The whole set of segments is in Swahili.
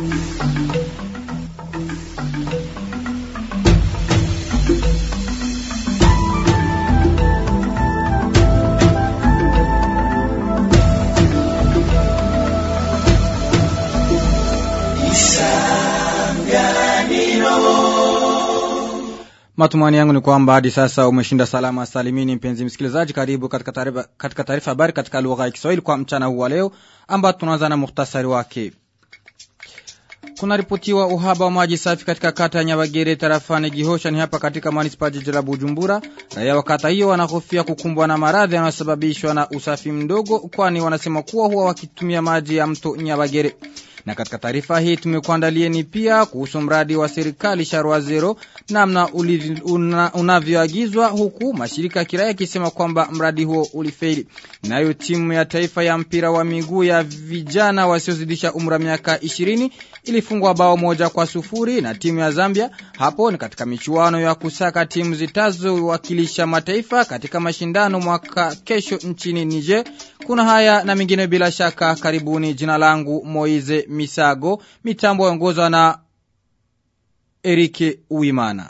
Matumani yangu ni kwamba hadi sasa umeshinda salama salimini mpenzi msikilizaji karibu katika taarifa katika taarifa habari katika lugha ya Kiswahili kwa mchana huu wa leo ambao tunaanza na muhtasari wake. Kuna ripotiwa uhaba wa maji safi katika kata ya Nyabagere tarafani Gihosha ni hapa katika manispa jiji la Bujumbura. Raia wa kata hiyo wanahofia kukumbwa na maradhi yanayosababishwa na usafi mdogo kwani wanasema kuwa huwa wakitumia maji ya mto Nyabagere. Na katika taarifa hii tumekuandalieni pia kuhusu mradi wa serikali Sharwa Zero namna una, unavyoagizwa huku mashirika ya kiraia yakisema kwamba mradi huo ulifeli. Nayo timu ya taifa ya mpira wa miguu ya vijana wasiozidisha umri wa miaka 20 ilifungwa bao moja kwa sufuri na timu ya Zambia. Hapo ni katika michuano ya kusaka timu zitazowakilisha mataifa katika mashindano mwaka kesho nchini Niger. Kuna haya na mengine bila shaka karibuni. Jina langu Moize Misago, mitambo yaongozwa na Erike Uimana.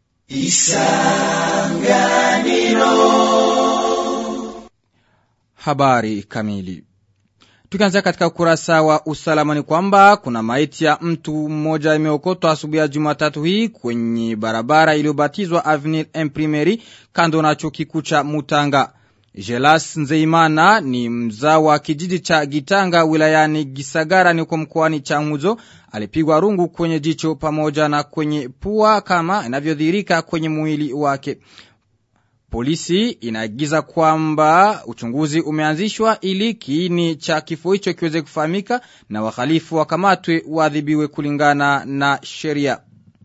Isanganiro. Habari kamili. Tukianzia katika ukurasa wa usalama ni kwamba kuna maiti ya mtu mmoja imeokotwa asubuhi ya Jumatatu hii kwenye barabara iliyobatizwa Avenue Imprimerie kando na chuo kikuu cha Mutanga. Jelas Nzeimana ni mzao wa kijiji cha Gitanga wilayani Gisagara ni kwa mkoani Changuzo alipigwa rungu kwenye jicho pamoja na kwenye pua kama inavyodhihirika kwenye mwili wake. Polisi inaagiza kwamba uchunguzi umeanzishwa ili kiini cha kifo hicho kiweze kufahamika na wahalifu wakamatwe waadhibiwe kulingana na sheria.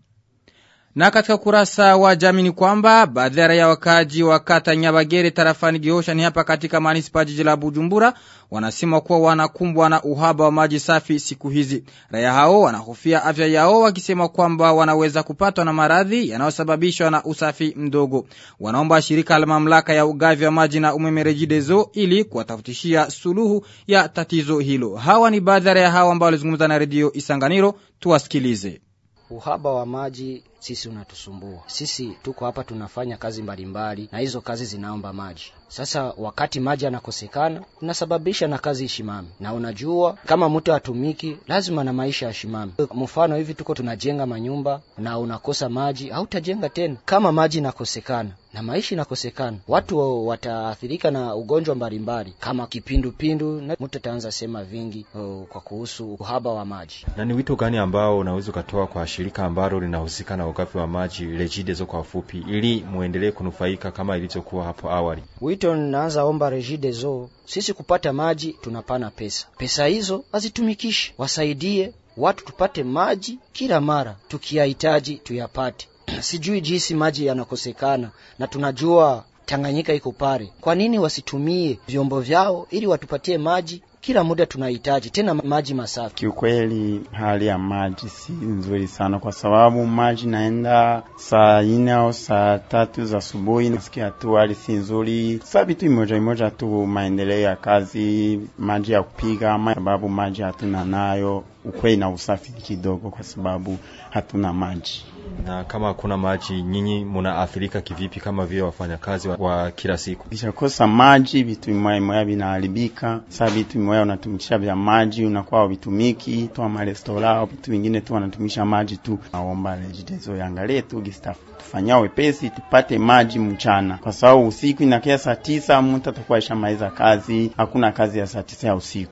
Na katika kurasa wa jamii ni kwamba baadhi ya raia wakaji wa kata Nyabagere tarafani Gihosha ni hapa katika manispa jiji la Bujumbura wanasema kuwa wanakumbwa na uhaba wa maji safi siku hizi. Raia hao wanahofia afya yao wakisema kwamba wanaweza kupatwa na maradhi yanayosababishwa na usafi mdogo. Wanaomba shirika la mamlaka ya ugavi wa maji na umeme Regideso ili kuwatafutishia suluhu ya tatizo hilo. Hawa ni baadhi ya raia hao ambao walizungumza na redio Isanganiro, tuwasikilize. Uhaba wa maji sisi unatusumbua. Sisi tuko hapa tunafanya kazi mbalimbali na hizo kazi zinaomba maji. Sasa wakati maji yanakosekana, unasababisha na kazi ishimame, na unajua kama mtu atumiki lazima na maisha yashimame. Mfano hivi tuko tunajenga manyumba na unakosa maji, hautajenga tena kama maji inakosekana na maisha inakosekana, watu wataathirika na ugonjwa mbalimbali kama kipindupindu, na mtu ataanza sema vingi o, kwa kuhusu uhaba wa maji. Na ni wito gani ambao unaweza ukatoa kwa shirika ambalo linahusika na ugavi wa maji Regideso kwa ufupi, ili muendelee kunufaika kama ilivyokuwa hapo awali? Wito ninaanza omba Regideso, sisi kupata maji tunapana pesa, pesa hizo hazitumikishe, wasaidie watu tupate maji kila mara tukiyahitaji tuyapate. Sijui jinsi maji yanakosekana na tunajua Tanganyika iko pale. Kwa nini wasitumie vyombo vyao ili watupatie maji kila muda tunahitaji tena maji masafi. Kiukweli hali ya maji si nzuri sana, kwa sababu maji naenda saa ine au saa tatu za asubuhi, nasikia tu hali si nzuri. Sasa vitu imoja imoja tu, maendeleo ya kazi, maji ya kupiga, ama sababu maji hatuna nayo, ukweli na usafi kidogo, kwa sababu hatuna maji na kama hakuna maji, nyinyi munaathirika kivipi kama vile wafanyakazi wa, wa kila siku? Kishakosa maji, vitu imoya imoya vinaharibika. Sasa vitu imoya unatumikisha vya maji unakuwa vitumiki tu, ama restora vitu vingine tu wanatumisha maji tu. Naomba Regideso yangalie tu gistafu tufanyia wepesi tupate maji mchana, kwa sababu usiku inakia saa tisa mtu atakuwa ishamaliza kazi, hakuna kazi ya saa tisa ya usiku.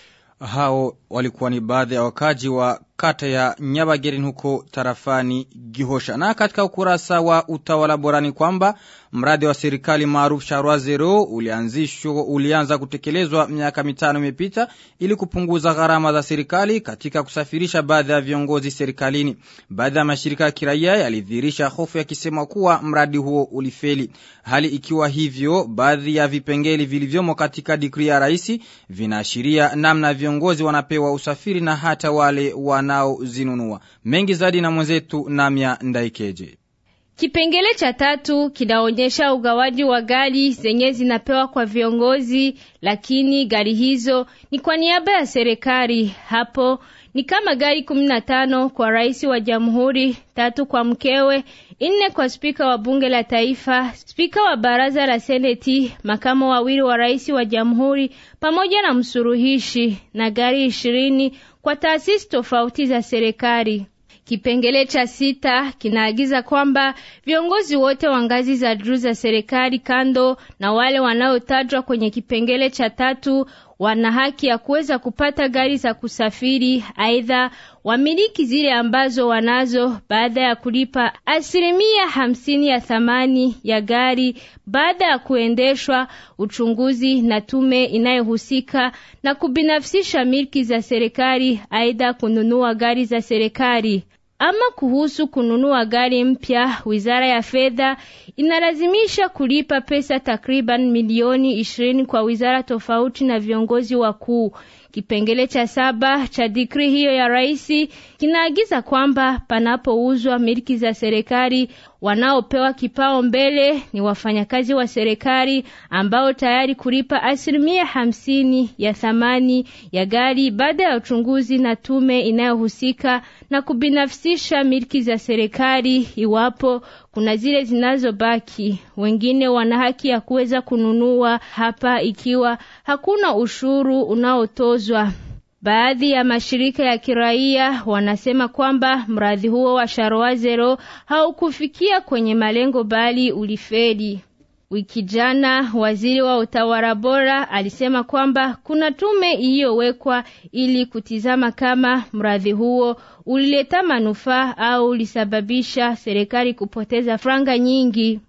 Hao walikuwa ni baadhi ya wakaji wa kata ya Nyabagerin huko tarafani Gihosha. Na katika ukurasa wa utawala bora ni kwamba mradi wa serikali maarufu Sharwa Zero ulianzishwa ulianza kutekelezwa miaka mitano imepita ili kupunguza gharama za serikali katika kusafirisha baadhi ya viongozi serikalini. Baadhi ya mashirika ya kiraia yalidhihirisha hofu yakisema kuwa mradi huo ulifeli. Hali ikiwa hivyo, baadhi ya vipengele vilivyomo katika dikri ya rais vinaashiria namna viongozi wanapewa usafiri na hata wale wanaozinunua. Mengi zaidi na mwenzetu Namya Ndaikeje. Kipengele cha tatu kinaonyesha ugawaji wa gari zenye zinapewa kwa viongozi, lakini gari hizo ni kwa niaba ya serikali. Hapo ni kama gari kumi na tano kwa rais wa jamhuri, tatu kwa mkewe, nne kwa spika wa bunge la taifa, spika wa baraza la seneti, makamo wawili wa rais wa jamhuri pamoja na msuruhishi, na gari ishirini kwa taasisi tofauti za serikali. Kipengele cha sita kinaagiza kwamba viongozi wote wa ngazi za juu za serikali kando na wale wanaotajwa kwenye kipengele cha tatu wana haki ya kuweza kupata gari za kusafiri. Aidha, wamiliki zile ambazo wanazo baada ya kulipa asilimia hamsini ya thamani ya gari baada ya kuendeshwa uchunguzi na tume inayohusika na kubinafsisha milki za serikali, aidha kununua gari za serikali. Ama kuhusu kununua gari mpya, wizara ya fedha inalazimisha kulipa pesa takriban milioni ishirini kwa wizara tofauti na viongozi wakuu. Kipengele cha saba cha dikri hiyo ya rais kinaagiza kwamba panapouzwa miliki za serikali, wanaopewa kipao mbele ni wafanyakazi wa serikali ambao tayari kulipa asilimia hamsini ya thamani ya gari baada ya uchunguzi na tume inayohusika na kubinafsisha miliki za serikali. Iwapo kuna zile zinazobaki, wengine wana haki ya kuweza kununua hapa ikiwa hakuna ushuru unaotozwa. Baadhi ya mashirika ya kiraia wanasema kwamba mradi huo wa Sharoa Zero haukufikia kwenye malengo bali ulifeli. Wiki jana waziri wa utawala bora alisema kwamba kuna tume iliyowekwa ili kutizama kama mradi huo ulileta manufaa au ulisababisha serikali kupoteza franga nyingi.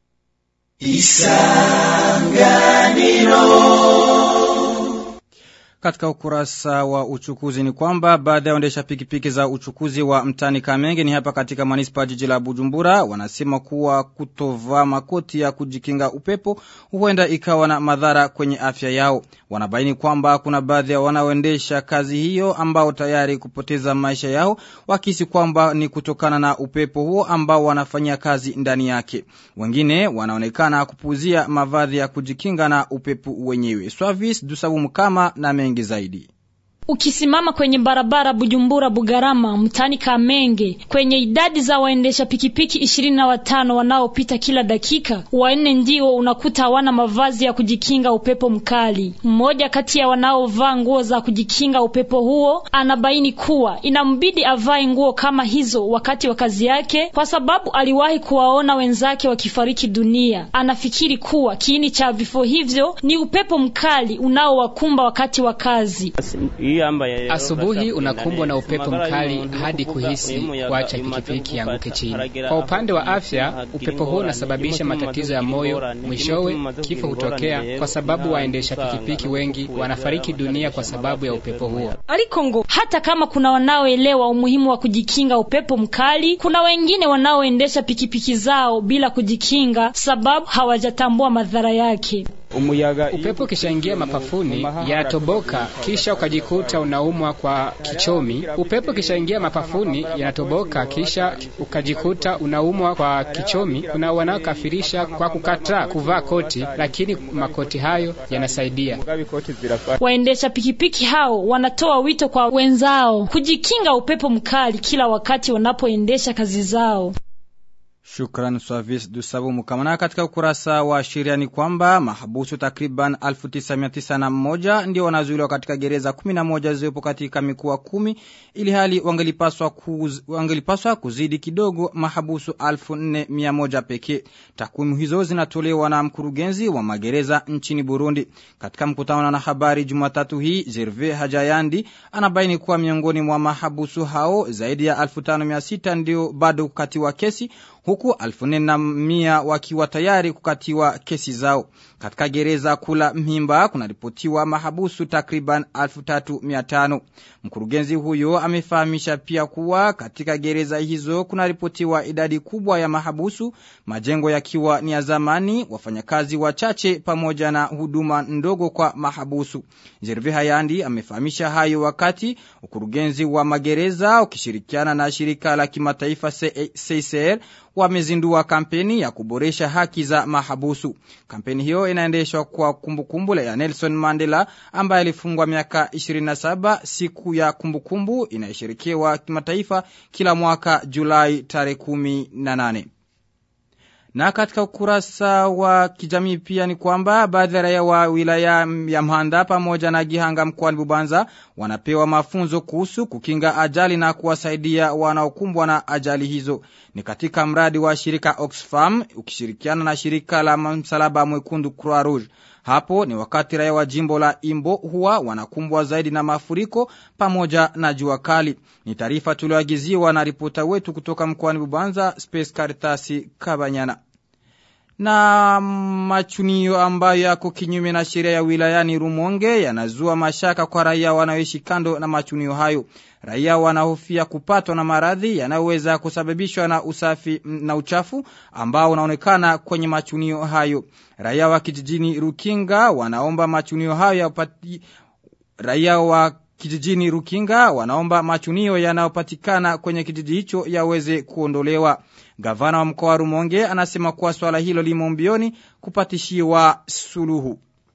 Katika ukurasa wa uchukuzi ni kwamba baada ya waendesha pikipiki za uchukuzi wa mtani Kamenge ni hapa katika manispa jiji la Bujumbura wanasema kuwa kutovaa makoti ya kujikinga upepo huenda ikawa na madhara kwenye afya yao. Wanabaini kwamba kuna baadhi ya wanaoendesha kazi hiyo ambao tayari kupoteza maisha yao wakisi kwamba ni kutokana na upepo huo ambao wanafanyia kazi ndani yake. Wengine wanaonekana kupuzia mavazi ya kujikinga na upepo wenyewe. Swavis Dusabu Mkama na mengi zaidi. Ukisimama kwenye barabara Bujumbura Bugarama mtani Kamenge, kwenye idadi za waendesha pikipiki ishirini na watano wanaopita kila dakika, wanne ndio unakuta hawana mavazi ya kujikinga upepo mkali. Mmoja kati ya wanaovaa nguo za kujikinga upepo huo anabaini kuwa inambidi avae nguo kama hizo wakati wa kazi yake, kwa sababu aliwahi kuwaona wenzake wakifariki dunia. Anafikiri kuwa kiini cha vifo hivyo ni upepo mkali unaowakumba wakati wa kazi. Asubuhi unakumbwa na upepo mkali hadi kuhisi kuacha pikipiki yanguke chini. Kwa upande wa afya, upepo huo unasababisha matatizo ya moyo, mwishowe kifo hutokea kwa sababu waendesha pikipiki wengi wanafariki dunia kwa sababu ya upepo huo. Alikongo, hata kama kuna wanaoelewa umuhimu wa kujikinga upepo mkali, kuna wengine wanaoendesha pikipiki zao bila kujikinga sababu hawajatambua madhara yake. Upepo ukishaingia mapafuni yanatoboka, kisha ukajikuta unaumwa kwa kichomi. Upepo ukishaingia mapafuni yanatoboka, kisha ukajikuta unaumwa kwa kichomi. Kuna wanaokafirisha kwa kukataa kuvaa koti, lakini makoti hayo yanasaidia. Waendesha pikipiki hao wanatoa wito kwa wenzao kujikinga upepo mkali kila wakati wanapoendesha kazi zao. Shukran Swavis Dusabu Mukamana. Katika ukurasa wa sheria ni kwamba mahabusu takriban 1991 ndio wanazuiliwa katika gereza 11 zilizopo katika mikoa kumi ili hali wangelipaswa, kuz, wangelipaswa kuzidi kidogo mahabusu 1400 pekee. Takwimu hizo zinatolewa na mkurugenzi wa magereza nchini Burundi. Katika mkutano na habari Jumatatu hii, Gervais Hajayandi anabaini kuwa miongoni mwa mahabusu hao zaidi ya 5600 ndio bado kukatiwa kesi huku alfu nne na mia wakiwa tayari kukatiwa kesi zao. Katika gereza kula Mhimba kunaripotiwa mahabusu takriban alfu tatu mia tano. Mkurugenzi huyo amefahamisha pia kuwa katika gereza hizo kunaripotiwa idadi kubwa ya mahabusu, majengo yakiwa ni ya zamani, wafanyakazi wachache pamoja na huduma ndogo kwa mahabusu. Jerve Hayandi amefahamisha hayo wakati ukurugenzi wa magereza ukishirikiana na shirika la kimataifa CCR wamezindua kampeni ya kuboresha haki za mahabusu. Kampeni hiyo inaendeshwa kwa kumbukumbu ya Nelson Mandela ambaye alifungwa miaka 27. Siku ya kumbukumbu inayoshirikiwa kimataifa kila mwaka Julai tarehe 18. Na katika ukurasa wa kijamii pia ni kwamba baadhi ya raia wa wilaya ya Mhanda pamoja na Gihanga mkoani Bubanza wanapewa mafunzo kuhusu kukinga ajali na kuwasaidia wanaokumbwa na ajali hizo. Ni katika mradi wa shirika Oxfam ukishirikiana na shirika la msalaba mwekundu Croix Rouge. Hapo ni wakati raia wa jimbo la Imbo huwa wanakumbwa zaidi na mafuriko pamoja na jua kali. Ni taarifa tulioagiziwa na ripota wetu kutoka mkoani Bubanza, Space Caritas Kabanyana. Na machunio ambayo yako kinyume na sheria ya wilayani Rumonge yanazua mashaka kwa raia wanaoishi kando na machunio hayo. Raia wanahofia kupatwa na maradhi yanayoweza kusababishwa na usafi na uchafu ambao unaonekana kwenye machunio hayo. Raia wa kijijini Rukinga wanaomba machunio hayo yapati raia wa kijijini Rukinga wanaomba machunio yanayopatikana kwenye kijiji hicho yaweze kuondolewa. Gavana wa mkoa wa Rumonge anasema kuwa swala hilo limo mbioni kupatishiwa suluhu.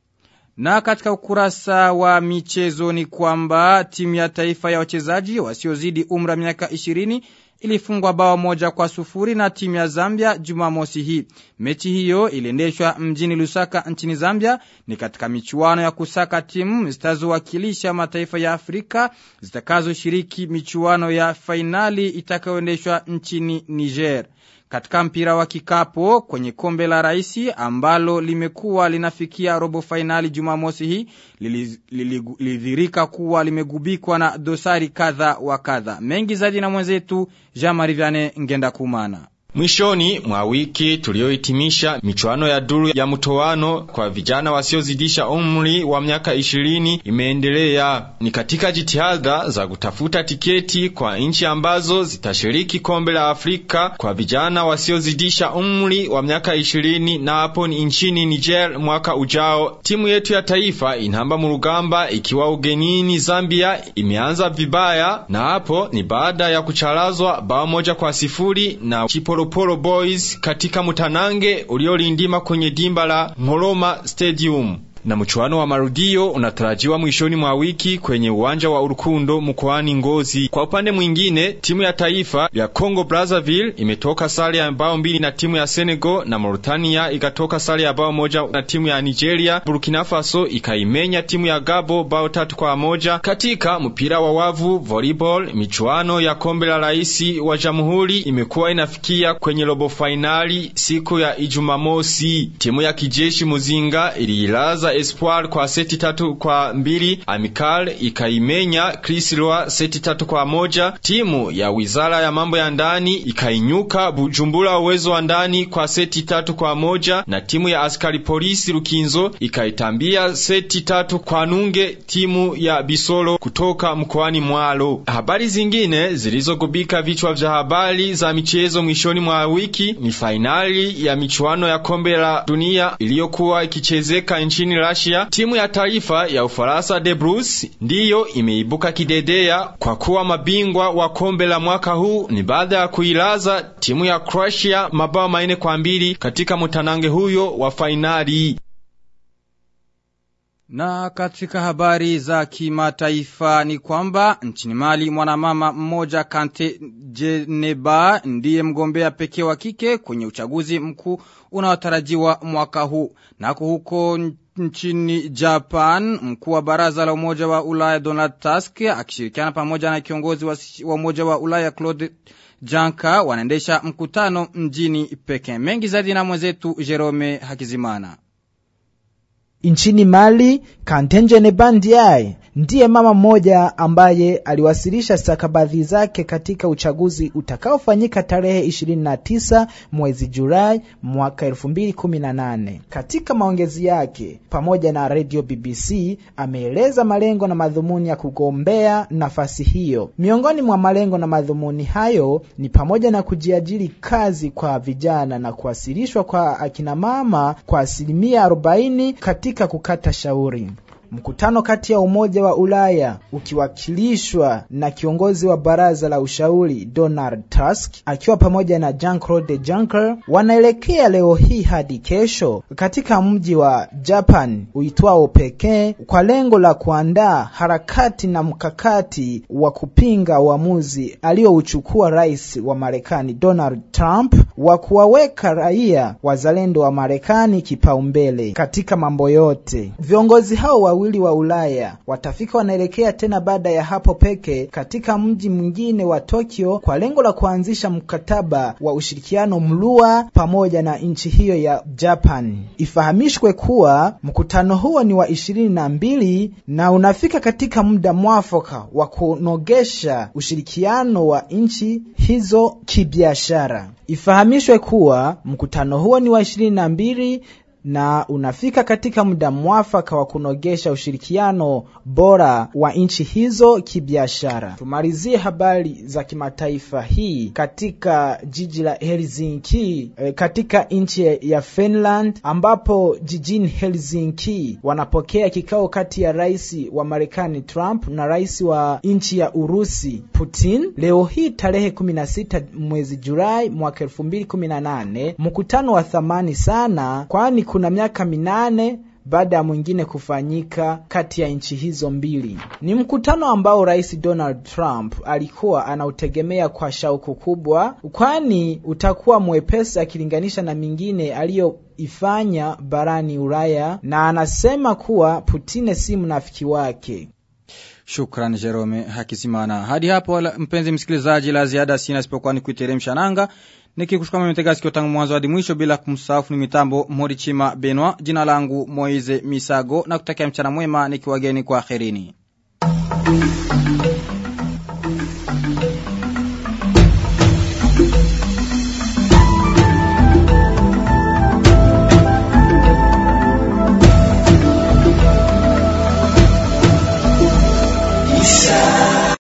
Na katika ukurasa wa michezo ni kwamba timu ya taifa ya wachezaji wasiozidi umra miaka 20 ilifungwa bao moja kwa sufuri na timu ya Zambia Jumamosi hii. Mechi hiyo iliendeshwa mjini Lusaka nchini Zambia ni katika michuano ya kusaka timu zitazowakilisha mataifa ya Afrika zitakazoshiriki michuano ya fainali itakayoendeshwa nchini Niger. Katika mpira wa kikapo kwenye kombe la raisi ambalo limekuwa linafikia robo fainali Jumamosi hii lilidhirika kuwa limegubikwa na dosari kadha wa kadha. Mengi zaidi na mwenzetu Jean Marie Vianney Ngenda Kumana. Mwishoni mwa wiki tuliohitimisha michuano ya duru ya mtoano kwa vijana wasiozidisha umri wa miaka ishirini imeendelea. Ni katika jitihada za kutafuta tiketi kwa nchi ambazo zitashiriki kombe la Afrika kwa vijana wasiozidisha umri wa miaka ishirini na hapo ni nchini Niger mwaka ujao. Timu yetu ya taifa inamba murugamba ikiwa ugenini Zambia imeanza vibaya, na hapo ni baada ya kucharazwa bao moja kwa sifuri na Chipolo Polo Boys katika mutanange uliolindima kwenye dimba la Ngoroma Stadium na mchuano wa marudio unatarajiwa mwishoni mwa wiki kwenye uwanja wa Urukundo mkoani Ngozi. Kwa upande mwingine, timu ya taifa ya Congo Brazzaville imetoka sare ya bao mbili na timu ya Senegal na Mauritania ikatoka sare ya bao moja na timu ya Nigeria. Burkina Faso ikaimenya timu ya Gabo bao tatu kwa moja. Katika mpira wa wavu volleyball, michuano ya kombe la raisi wa jamhuri imekuwa inafikia kwenye robo fainali siku ya Ijumamosi. Timu ya kijeshi Muzinga iliilaza Espoir kwa seti tatu kwa mbili. Amical ikaimenya Krisilwa seti tatu kwa moja. Timu ya wizara ya mambo ya ndani ikainyuka Bujumbura uwezo wa ndani kwa seti tatu kwa moja, na timu ya askari polisi Rukinzo ikaitambia seti tatu kwa nunge timu ya Bisolo kutoka mkoani Mwalo. Habari zingine zilizogubika vichwa vya habari za michezo mwishoni mwa wiki ni fainali ya michuano ya kombe la dunia iliyokuwa ikichezeka nchini Russia, timu ya taifa ya Ufaransa de Bruce ndiyo imeibuka kidedea kwa kuwa mabingwa wa kombe la mwaka huu ni baada ya kuilaza timu ya Croatia mabao maine kwa mbili katika mutanange huyo wa fainali. Na katika habari za kimataifa ni kwamba nchini Mali mwanamama mmoja Kante Jeneba ndiye mgombea pekee wa kike kwenye uchaguzi mkuu unaotarajiwa mwaka huu. Nako huko nchini Japan, mkuu wa baraza la Umoja wa Ulaya Donald Tusk akishirikiana pamoja na kiongozi wa, wa Umoja wa Ulaya Claude Janka wanaendesha mkutano mjini Pekin. Mengi zaidi na mwenzetu Jerome Hakizimana. Nchini Mali, Kantenje Nebandiae ndiye mama mmoja ambaye aliwasilisha stakabadhi zake katika uchaguzi utakaofanyika tarehe 29 mwezi Julai mwaka 2018. Katika maongezi yake pamoja na Radio BBC ameeleza malengo na madhumuni ya kugombea nafasi hiyo. Miongoni mwa malengo na madhumuni hayo ni pamoja na kujiajiri kazi kwa vijana na kuwasilishwa kwa akina mama kwa asilimia 40 katika kukata shauri. mkutano kati ya Umoja wa Ulaya ukiwakilishwa na kiongozi wa baraza la ushauri Donald Tusk akiwa pamoja na Jean-Claude Juncker wanaelekea leo hii hadi kesho katika mji wa Japan uitwao Peking kwa lengo la kuandaa harakati na mkakati wa kupinga uamuzi aliyouchukua rais wa Marekani Donald Trump wa kuwaweka raia wazalendo wa Marekani kipaumbele katika mambo yote. Viongozi hao wawili wa Ulaya watafika wanaelekea tena baada ya hapo peke katika mji mwingine wa Tokyo kwa lengo la kuanzisha mkataba wa ushirikiano mlua pamoja na nchi hiyo ya Japan. Ifahamishwe kuwa mkutano huo ni wa ishirini na mbili na unafika katika muda mwafaka wa kunogesha ushirikiano wa nchi hizo kibiashara. Ifahamishwe kuwa mkutano huo ni wa ishirini na mbili na unafika katika muda mwafaka wa kunogesha ushirikiano bora wa nchi hizo kibiashara. Tumalizie habari za kimataifa hii katika jiji la Helsinki e, katika nchi ya Finland ambapo jijini Helsinki wanapokea kikao kati ya rais wa Marekani Trump na rais wa nchi ya Urusi Putin leo hii tarehe 16 mwezi Julai mwaka 2018, mkutano wa thamani sana kwani kuna miaka minane baada ya mwingine kufanyika kati ya nchi hizo mbili. Ni mkutano ambao Rais Donald Trump alikuwa anautegemea kwa shauku kubwa, kwani utakuwa mwepesi akilinganisha na mingine aliyoifanya barani Ulaya, na anasema kuwa Putine si mnafiki wake. Shukran Jerome Hakizimana. Hadi hapo mpenzi msikilizaji, la ziada sina isipokuwa ni kuiteremsha nanga nikikushukuru mmetega sikio tangu mwanzo hadi mwisho bila kumsahau ni mitambo Morichima Benwa. Jina langu Moize Misago na kutakia mchana mwema nikiwageni kwa akhirini.